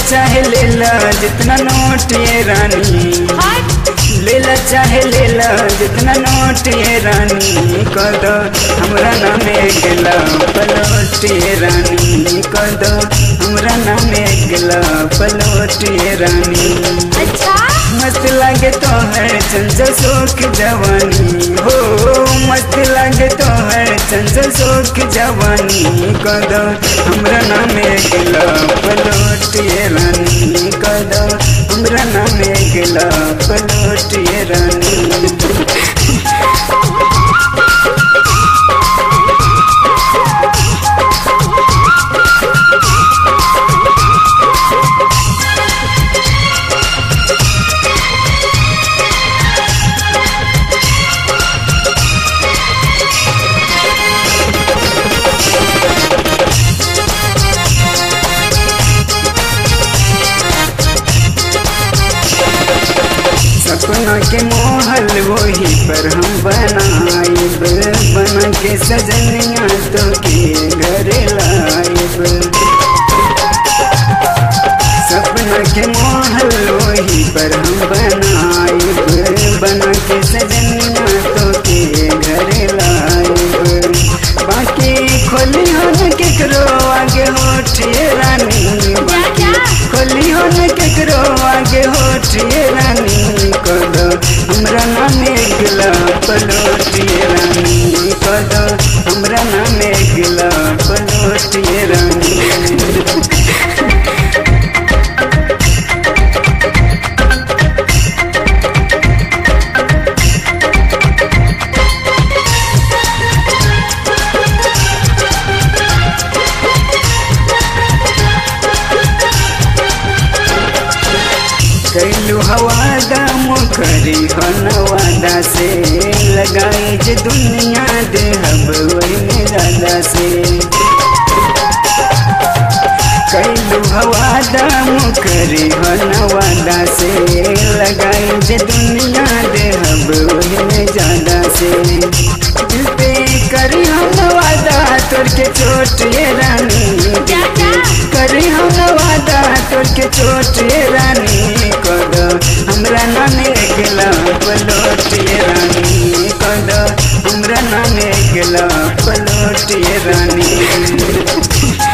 चाहे ले ला जितना नोट ये रानी हट लेला चाहे लेला जितना नोट ये रानी कद हमरा नामे गेला पलोट ये रानी कद हमरा नामे गेला पलोट ये रानी अच्छा मस्त लागे तो है चंचल शोक जवानी हो मस्त लागे तो है चंचल शोक जवानी कद हमरा नामे गेला पलोट ये रानी कद हमरा नामे गेला पलोट ये रानी सपना के मोहल वही पर हम बनाइब बना के सजनिया तो के घर लाइब सपना के मोहल वही पर हम बनाइब बना के सजनिया तो के घर लाइब बाकी खोली हो न केकरो आगे होठिए रानी बाकी खोली हो न केकरो आगे होठिए रानी कद हमरा नामे गिला पलोटिए रानी कद हमरा नामे गिला पलोटिए रानी कैलू हवादा मुखरी हनवादा से लगाई जे दुनिया दे हब वही दादा से कैलू हवादा मुखरी हनवादा से लगाई जे दुनिया दे हब वही ज्यादा से दिल पे करी हम वादा तोर के चोट ये रानी क्या क्या करी हम वादा तोर के चोट ये रानी कद हमरा नामे गेला पलोट ये रानी कद हमरा नामे गेला पलोट ये रानी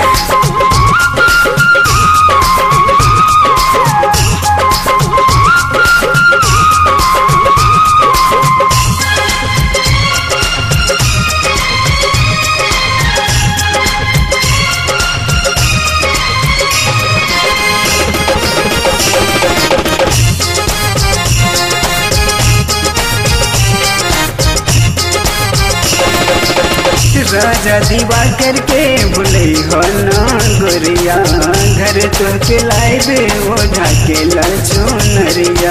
राजा दीवा करके भूले हो ना गोरिया घर तो के लाइबे ओढ़ा के लचुनरिया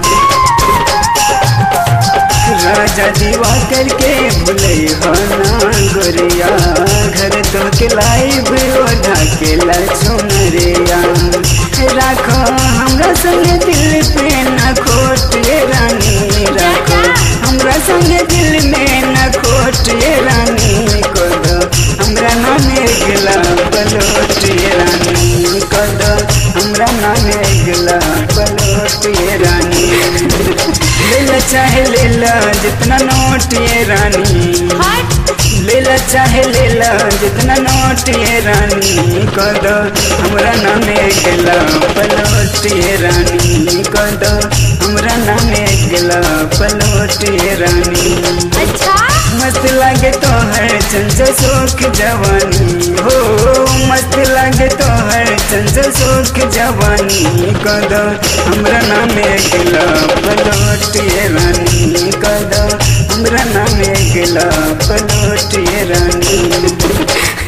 राजा दीवा करके भूले हो ना गोरिया घर तो के लाइब ओढ़ा के लचुनरिया राखो हमरा संग दिल पे न खोट ये रानी राखो हमरा संग दिल में न खोट ये रानी कद हमरा नामे गेला पलोट ये रानी कद हमरा नामे गेला पलोट ये रानी लेला चाहे लेला जितना नोट ये रानी हट लेला चाहे लेला जितना नोट ये रानी कद हमरा नामे गेला पलोट ये रानी कद हमरा नामे गेला पलोट ये रानी अच्छा मस्त लागे तो है चंचल शोक जवानी हो मस्त लागे तो है चंचल शोक जवानी कद हमरा नामे गेला पलोट ये रानी कद हमरा नामे गेला पलोट ये रानी